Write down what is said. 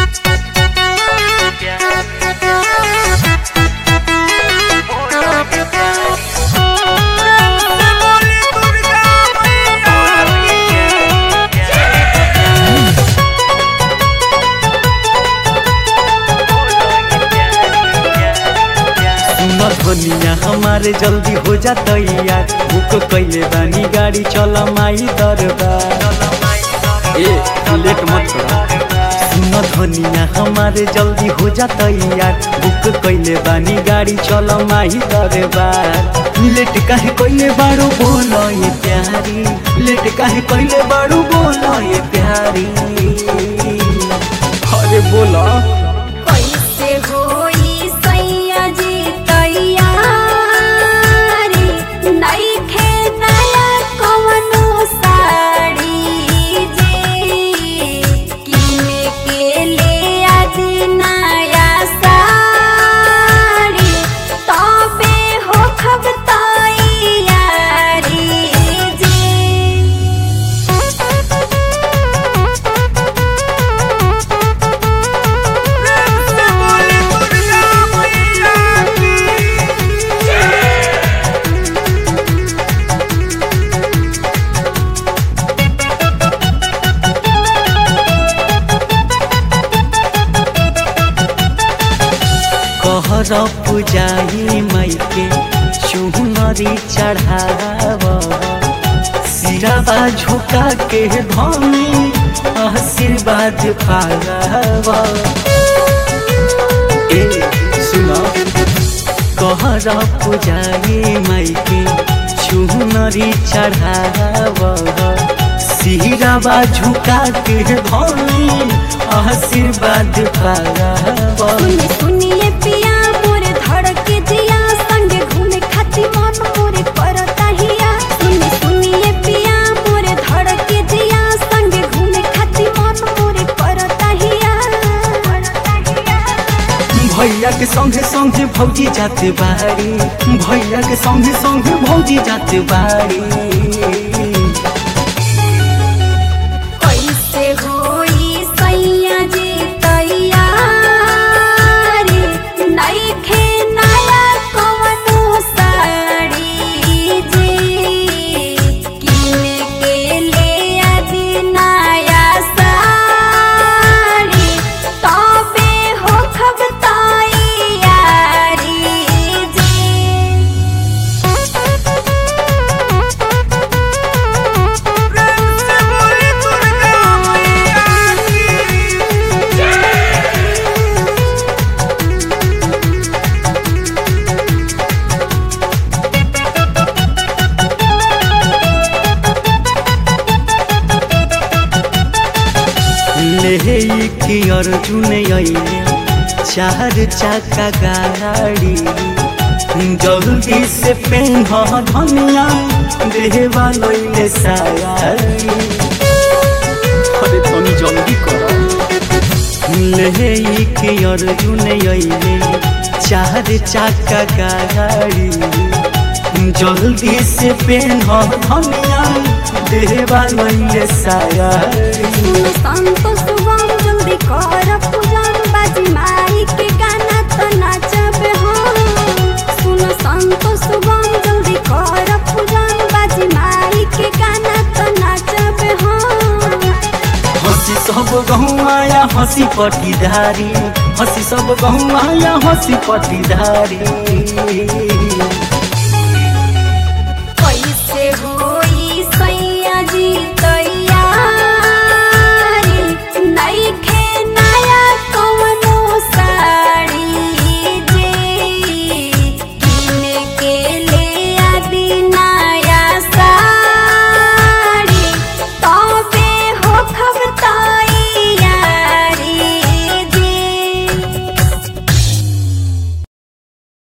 धनिया हमारे जल्दी हो जा तैयार बुक कैले बानी गाड़ी चल माई दरबार ए लेट मत करो सुन धनिया हमारे जल्दी हो जा तैयार बुक कैले बानी गाड़ी चल माई दरबार लेट काहे कैले बारू बोलो ये प्यारी लेट काहे कैले बारू बोलो ये प्यारी अरे बोलो कैसे होई सैया जी तैयारी नइखे नया कवनो साड़ी जे किने के ले आदि नया साड़ी तबे हो खब तैयारी कहर पुजाई माइके चुनरी चढ़ाव सिराबा झुका के धनी आशीर्वाद पागाव ए सुन कहर पुजाई माइके चुनरी चढ़ाव सिराबा झुका के धनी आशीर्वाद पागाव सुनिए सुनिए पिया मोरे धड़के जिया संगे घूमे खाती मन मोरे करता हिया सुनिए सुनिए पिया मोरे धड़के जिया संगे घूमे खाती मन मोरे करता हिया भैया के संगे संगे भौजी जाते बारी भैया के संगे संगे भौजी जाते बारी कैसे होई सैया जी तैयारी नइखे नया कवनो साड़ी जे किने के ले आदि नया साड़ी तबे हो खब तैयारी ले की अर्जुन अइले चार चक्का गाड़ी जल्दी से पेन धनिया देवा लइले साड़ी अरे तनी जल्दी करो ले की अर्जुन अइले चार चक्का गाड़ी जल्दी से पेन धनिया देवा लइले साड़ी सुनो संतोष सुगम जल्दी कर पूजन बाजी माई के गाना तो नाचब हम सुनो संतोष सुगम जल्दी कर पूजन बाजी माई के गाना तो नाचब हम हंसी सब गहुमाया हंसी पटीदारी हंसी सब गहुमाया हंसी पटीदारी